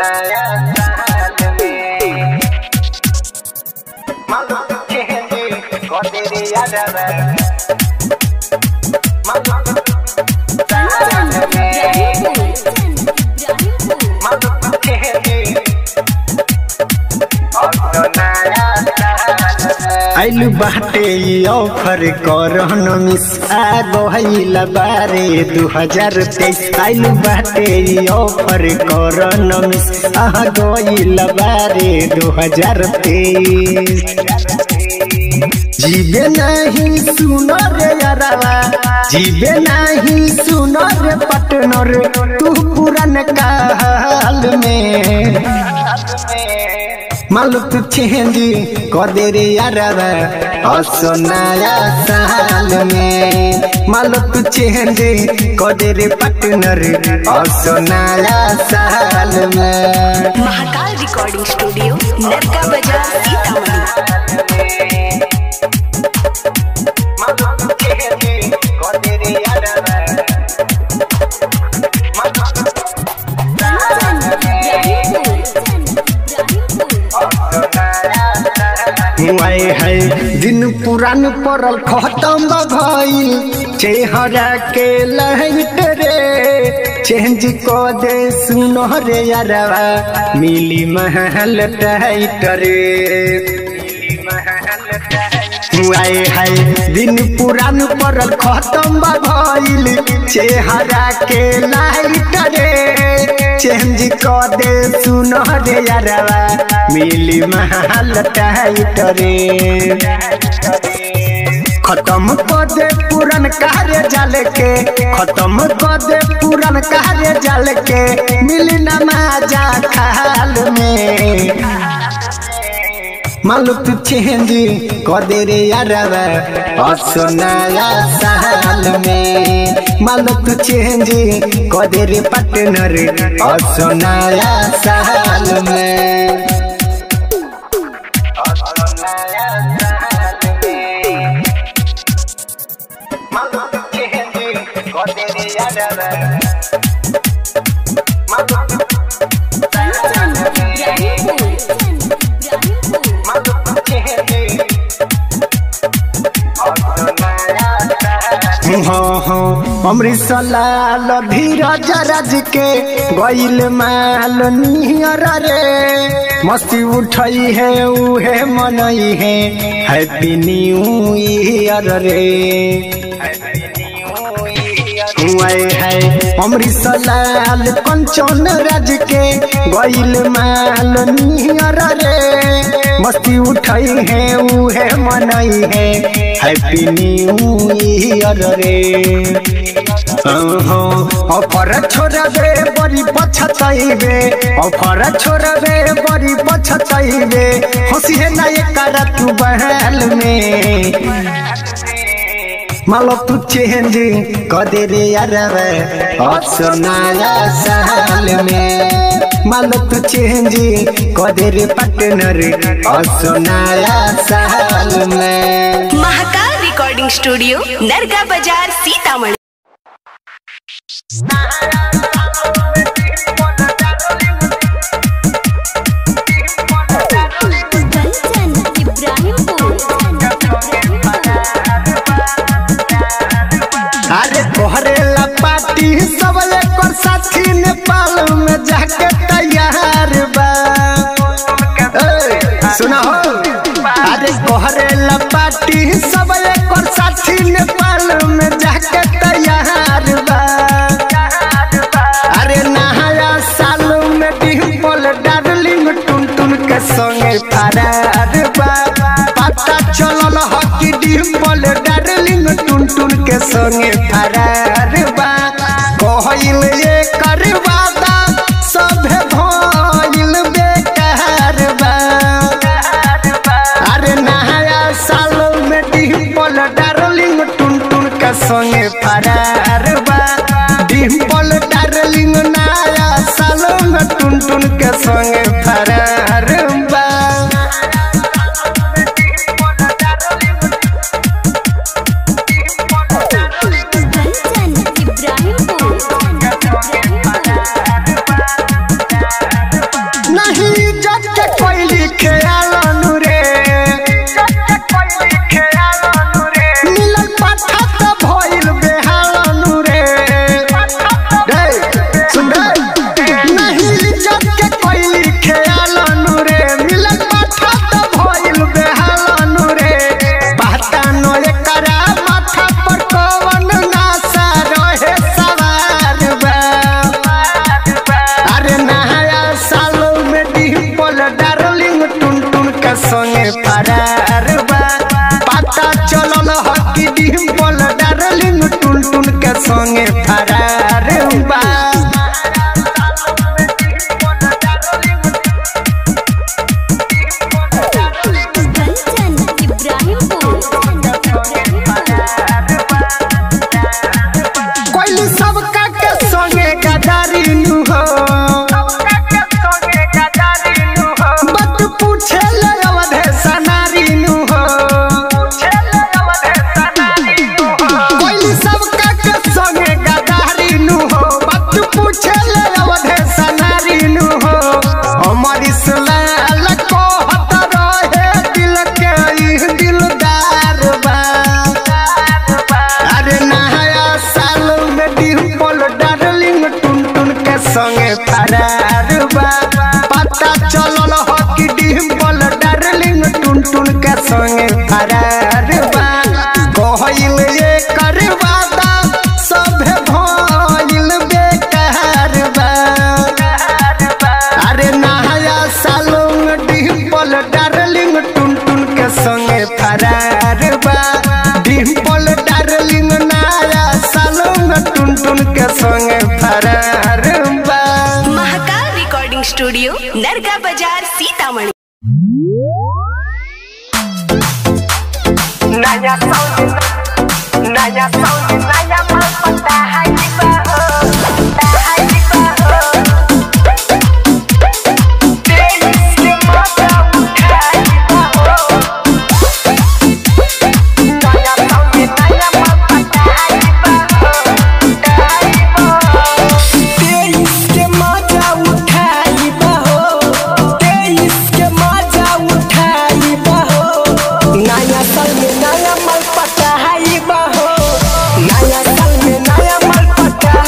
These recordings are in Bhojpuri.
नया साल में मालूम चेंजी कोतेरी यादवा मालूम साल में मालूम चेंजी और तो नया साल में आइलु बाटे ई ऑफर करन मिस आ गइल बारे 2023 आइलु बाटे ई ऑफर करन मिस आ गइल बारे 2023 जीवे नहीं सुनो रे यारावा जीवे नहीं सुनो रे पटनर तू पुरान काल में मालूक चेंजी कदे रे यारावा असो नया साल में मालूक चेंजी कदे रे पटनर असो नया साल में महाकाल रिकॉर्डिंग स्टूडियो नरका बाजार सीतामढ़ी हुआए है दिन पुरान पड़ल खत्म भइल चेहरा के लाइट रे चेंज को दे सुनो रे यारवा मिली महल टाइट रे हुआए है दिन पुरान पड़ल खत्म भइल चेहरा के लाइट रे चेंज को दे सुनो रे यारवा मिली महल टाइट रे खत्म कर दे पुरान कार्य जाल के खत्म कर दे पुरान कार्य जाल के मिली नमाजा खाल में मालूक चेंज कर दे रे यारवा असो नया साल में मालूक चेंज कर दे रे पार्टनर असो नया साल में हाँ हाँ अमृत लाल धीरज राज के गईल माल नियर रे मस्ती उठई है उहे मनई है हैप्पी न्यू ईयर रे हुआए है अमृत लाल कंचन राज के गईल माल नियर रे मस्ती उठई है उहे मनई है हैप्पी न्यू ईयर रे अफर छोड़बे बड़ी पछतइबे अफर छोड़बे बड़ी पछतइबे हंसी है ना एक तू बहल में मालो तू चेंज कदे रे यारवे असो नया साल में मालो तू चेंज कदे रे पार्टनर असो नया साल में महाकाल रिकॉर्डिंग स्टूडियो नरका बाजार सीतामढ़ी अरे तोहरे ला पार्टी सब लेकर साथी नेपाल में जाके तैयार बा ए, सुना हो अरे तोहरे ला पार्टी सब लेकर साथी नेपाल में जाके तैयार बा अरे नहाया साल में डिम्पल डार्लिंग टुन टुन के संगे फरार बा पता चलल ह कि डिम्पल डार्लिंग टुन टुन के संगे फरार बा कहल ये करवादा सभे भइल बेकार बा अरे नहाया साल में डिम्पल डार्लिंग टुन टुन के संगे फरार बा डिम्पल डार्लिंग नया साल में टुन टुन के संगे फरार बा के संगे फरार बा कंचन इब्राहिमपुर कोई सबका के संगे गदारी नु हो बत पूछे ले अवधे सनारी नु हो कोई सबका के संगे गदारी नु हो बत पूछे ले अवधे सनारी नु हो अमर इस्लाल को हत रहे दिल के ई दिलदार बा अरे नया साल में डिम्पल डार्लिंग टुन टुन के संगे फरार बा पता चलल हो कि डिम्पल डार्लिंग टुन टुन के संगे फरार बा कहल ये कर वादा सभे भइल बेकार बा अरे नया साल में डिम्पल डार्लिंग टुन टुन के संगे फरार बा डिम्पल डार्लिंग नया साल में टुन टुन के संगे फरार बा महाकाल रिकॉर्डिंग स्टूडियो नरगा बाजार सीतामढ़ी नया साउंड नया साउंड नया माल पता है कि बहो पता है कि बहो तेईस के मजा उठाई बहो नया साउंड नया माल पता है कि बहो पता है कि बहो तेईस के मजा उठाई बहो तेईस के मजा उठाई बहो नया साल में नया माल पटाई बहो नया साल में नया माल पटाई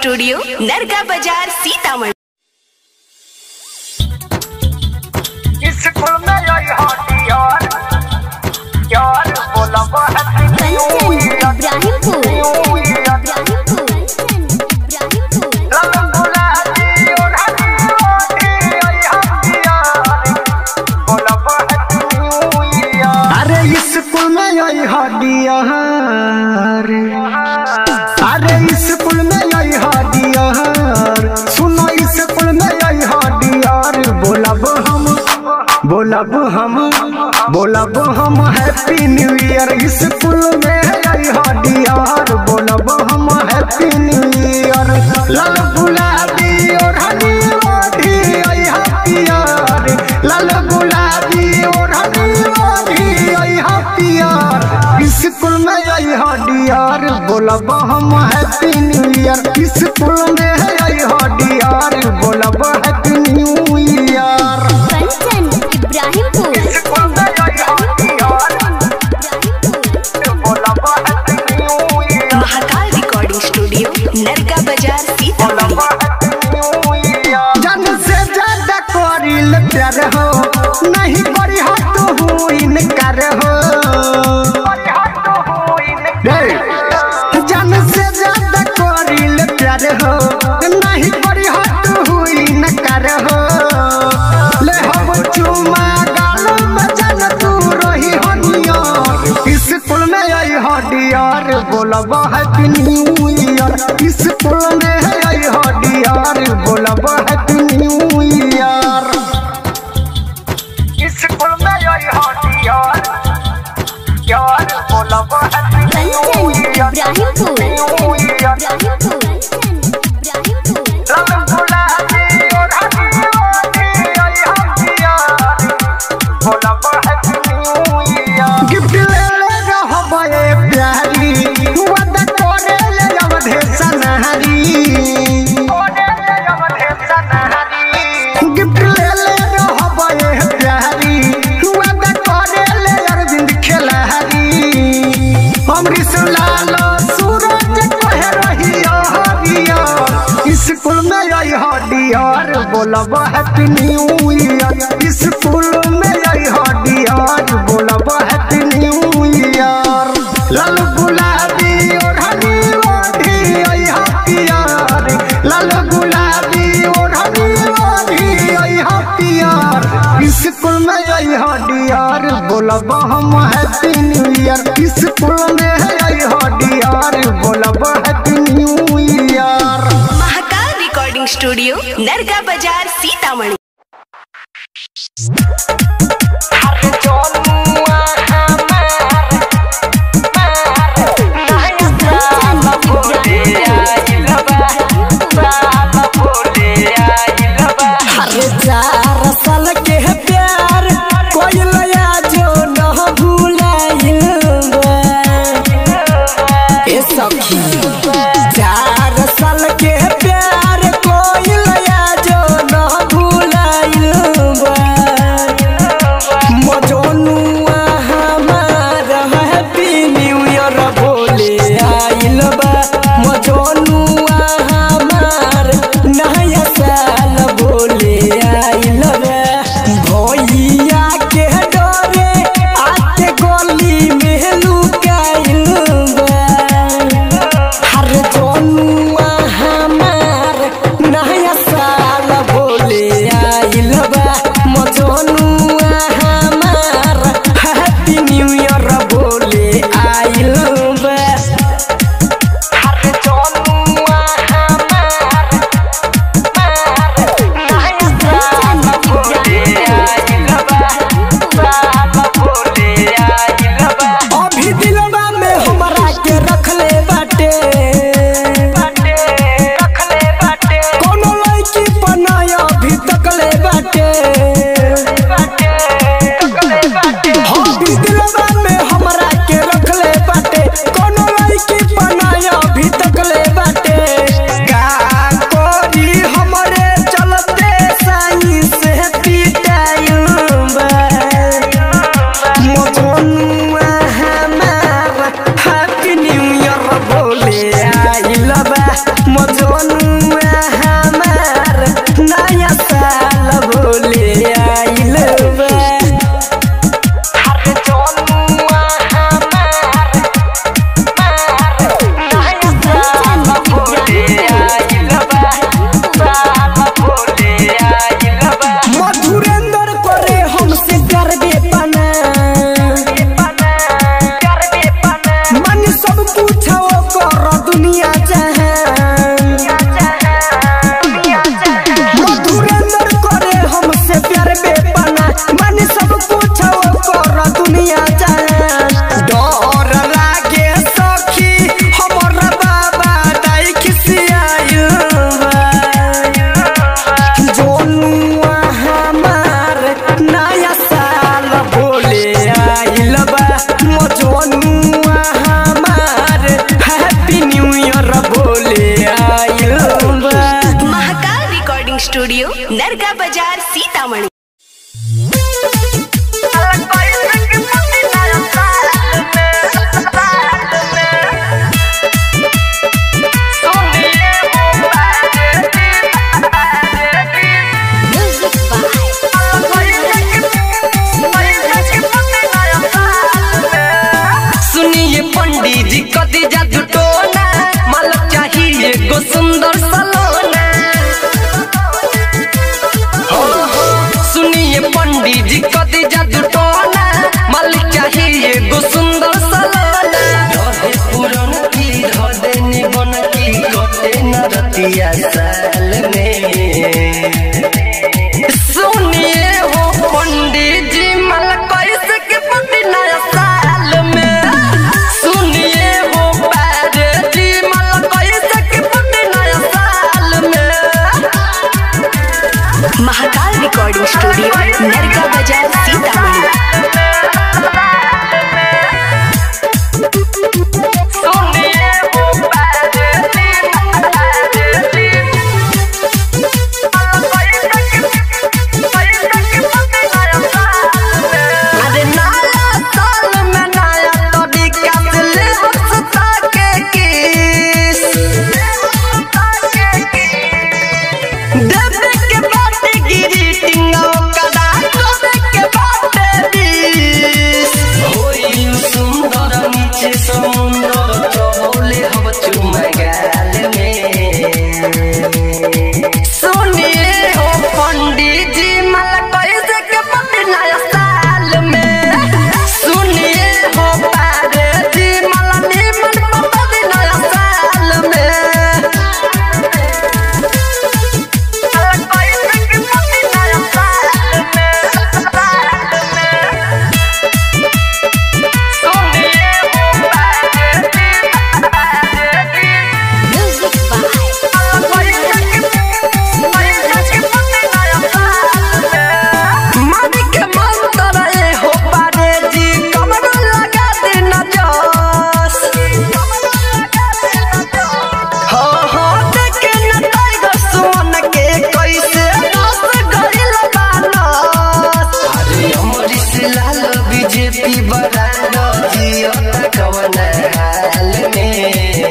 स्टूडियो नरगा बाजार सीतामढ़ी स्कूल में आई हॉटी यार यार बोला बहुत कंचन इब्राहिमपुर इब्राहिमपुर कंचन इब्राहिमपुर अरे स्कूल में आई हडियार अरे स्कूल में आई हडियार सुनो स्कूल में आई हडियार बोलब हम बोलब हम बोलब हम हैप्पी न्यू ईयर स्कूल में आई हडियार बोलब हम हैप्पी न्यू ईयर लाल गुलाबी और हनी ओढ़ी आई हथियार लाल गुलाबी और हनी ओढ़ी आई हथियार स्कूल में आई हडियार बोलब हम हैप्पी न्यू ईयर स्कूल में आई हडियार बोलब happy new year Kanchan Ibrahimpur Mahakal recording studio Narga बाजार सीतामढ़ी जन से ज्यादा करिल प्यार हो नहीं करी हो तू इनकार हो जन से ज्यादा करिल प्यार हो नहीं करी हो तू इनकार हो ले हम चुमा गाल में जन तू रही हो नियर स्कूल में आई हो डियर बोलब हैप्पी न्यू ईयर स्कूल में आई हो डियर बोलब happy new year Kanchan Ibrahimpur Ibrahimpur Kanchan Ibrahimpur gift ले ले रहबे प्यारी वादा करे ले अवधे सनहरी गिफ्ट ले ले रहबे प्यारी वादा करे ले अरविंद खेलहरी अमृत लाल सूरज कहे रही हरिया स्कूल में आई हडियार बोलब हैप्पी न्यू ईयर स्कूल में आई हडियार बोलब हैप्पी न्यू ईयर लाल गुलाबी और हनी ओढ़ी आई हथियार लाल गुलाबी और हनी ओढ़ी आई हथियार स्कूल में आई हडियार बोलब हम हैप्पी न्यू ईयर स्कूल में आई हडियार बोलब happy new year Mahakal recording studio Narga बाजार सीतामढ़ी कंचन अरे चार साल के है प्यार कोई लया जो न भूलाइल बा। ए सखी चार साल के है प्यार कोई लया जो न भूलाइल बा। सोनुआ हमार हैप्पी न्यू ईयर बोले आइल बा महाकाल रिकॉर्डिंग स्टूडियो नरगा बाजार सीतामढ़ी म्यूजिक बाय सुनिए पंडित जी कदी जादू टोना मालक चाहिए गो सुंदर सलोना हो, हो, सुनिए पंडित जी कदी जादू टोना मालिक चाहिए गो सुंदर सलोना रहे पुरन की रहे निबन की कटे न रतिया साल में सुनिए हो पंडित जी मल कैसे के पति नया साल में सुनिए हो पैरे जी मल कैसे के पति नया साल में महाकाल रिकॉर्डिंग स्टूडियो नरगा बाजार सीतामढ़ी सुनिए हो पैरे जी अरे नया साल में नया तरीका से ले हंसता के किस देवे के बाटे ग्रीटिंग कदा करे के बाटे दिस होई सुंदर नीचे समुंदर चोले हम चुमगाल में सुनिए हो पंडित जी मल कैसे के पति नया साल में सुनिए हो पारे जी मल निमन पति नया साल में म्यूजिक बाय मानिक मंत्र ए हो पारे जी कमर लगा दिन जस हो हो देखे न टाइगर सोन के कैसे रस गइल बानस अरे अमरीश लाल बीजेपी बरांड जियो कवन हाल में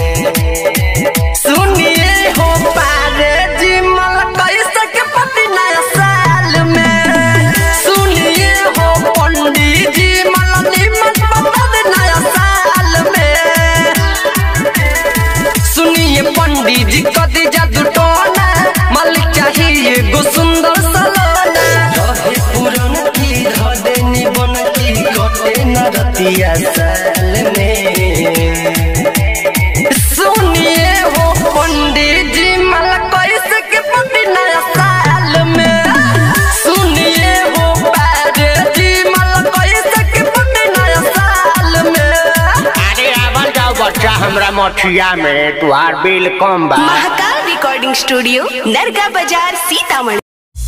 सुनिए हो पारे जी मल कैसे के पति नया साल में सुनिए हो पंडित जी मल निमन पति नया साल में सुनिए पंडित जी कदी जादू टोना मालिक चाहिए गो सुंदर सलोना रहे पुरन की रहे निबन की कटे न रतिया साल में सुनिए हो पंडित जी मल कैसे के पति नया साल में सुनिए हो पैरे जी मल कैसे के पति नया साल में अरे आवन जाओ बच्चा हमरा मठिया में तुहार बिल कम बा महाकाल रिकॉर्डिंग स्टूडियो नरगा बाजार सीतामढ़ी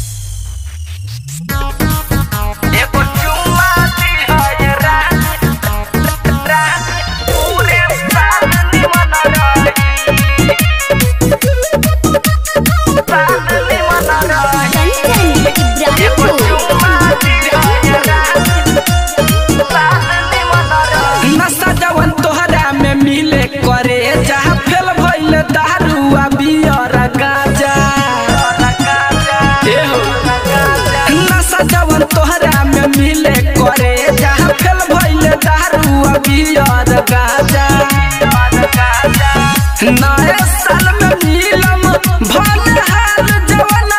एगो चुम्मा दिहाए रात रात पूरे साल निमन रही साल निमन रही कंचन एगो इब्राहिमपुर चुम्मा दिहाए रात साल निमन रही नशा जवन तोहरा में मिले करे जहाँ फेल भइल दारू आ बियर गाजा ए हो। नशा जवन तोहरा में मिले करे जहाँ फेल भइल दारू आ बियर गाजा नए साल में मिलम भल हाल जवन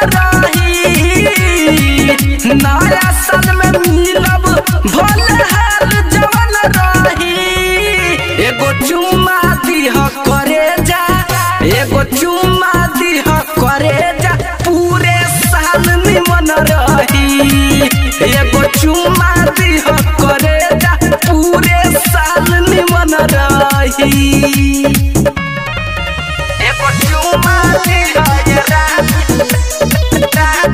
रही नया साल में मिलब भल हाल जवन रही एगो चुम्मा दिह करे जा एगो चुम्मा दिह करे जा पूरे साल निमन रही एगो चुम्मा दिह करे जा पूरे साल निमन रही एगो चुम्मा दिहाए रात रात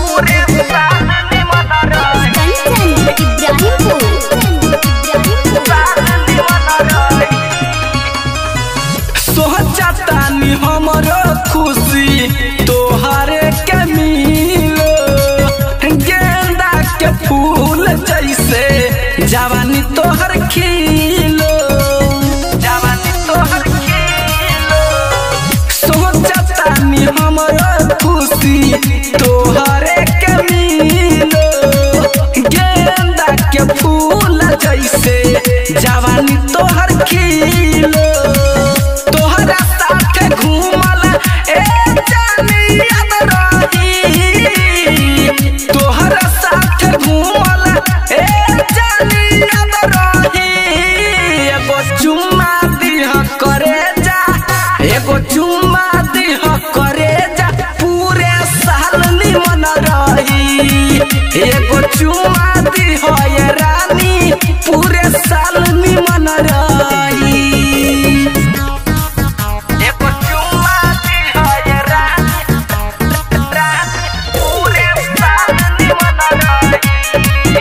पूरे साल निमन रही कंचन इब्राहिमपुर तोहरे के मिलो गेंदा के फूल जैसे जवानी तोहर खिलो तोहरा साथे घूमल ए जानी याद रही तोहरा साथे घूमल ए जानी याद रही एगो चुम्मा दिह करे जा एगो चुम्मा दिह करे जा पूरे साल निमन रही एगो चुम्मा दिह ये रानी पूरे साल निमन रही एगो चुम्मा दिह ये रानी रानी पूरे साल निमन रही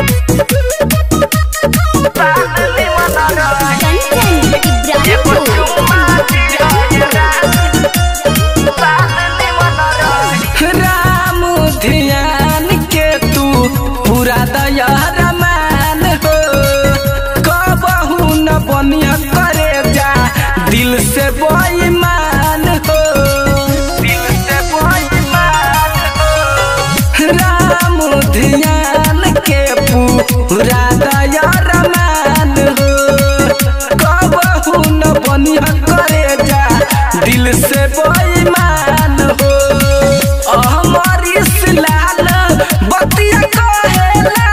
साल निमन रही कंचन एगो इब्राहिमपुर चुम्मा दिह ये रानी साल निमन रही राम ध्यान के तू पूरा दया रमान हो कबहू न बनिया करे जा दिल से बेईमान हो दिल से बेईमान हो राम ध्यान के पूरा दया रमान हो कबहू न बनिया करे जा दिल से बेईमान हो हमर इस्लाल बतिया कहेला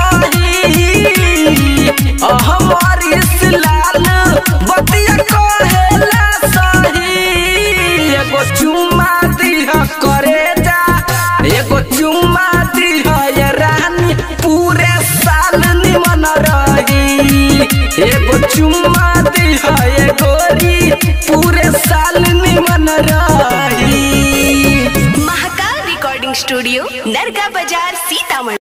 सही हमर इस्लाल बतिया कहेला सही एगो चुम्मा दिह करे जा एगो चुम्मा दिह ये रानी पूरे साल निमन रही एगो चुम्मा दिह ये गोरी पूरे साल निमन रही महाकाल रिकॉर्डिंग स्टूडियो नरका बाजार सीतामढ़ी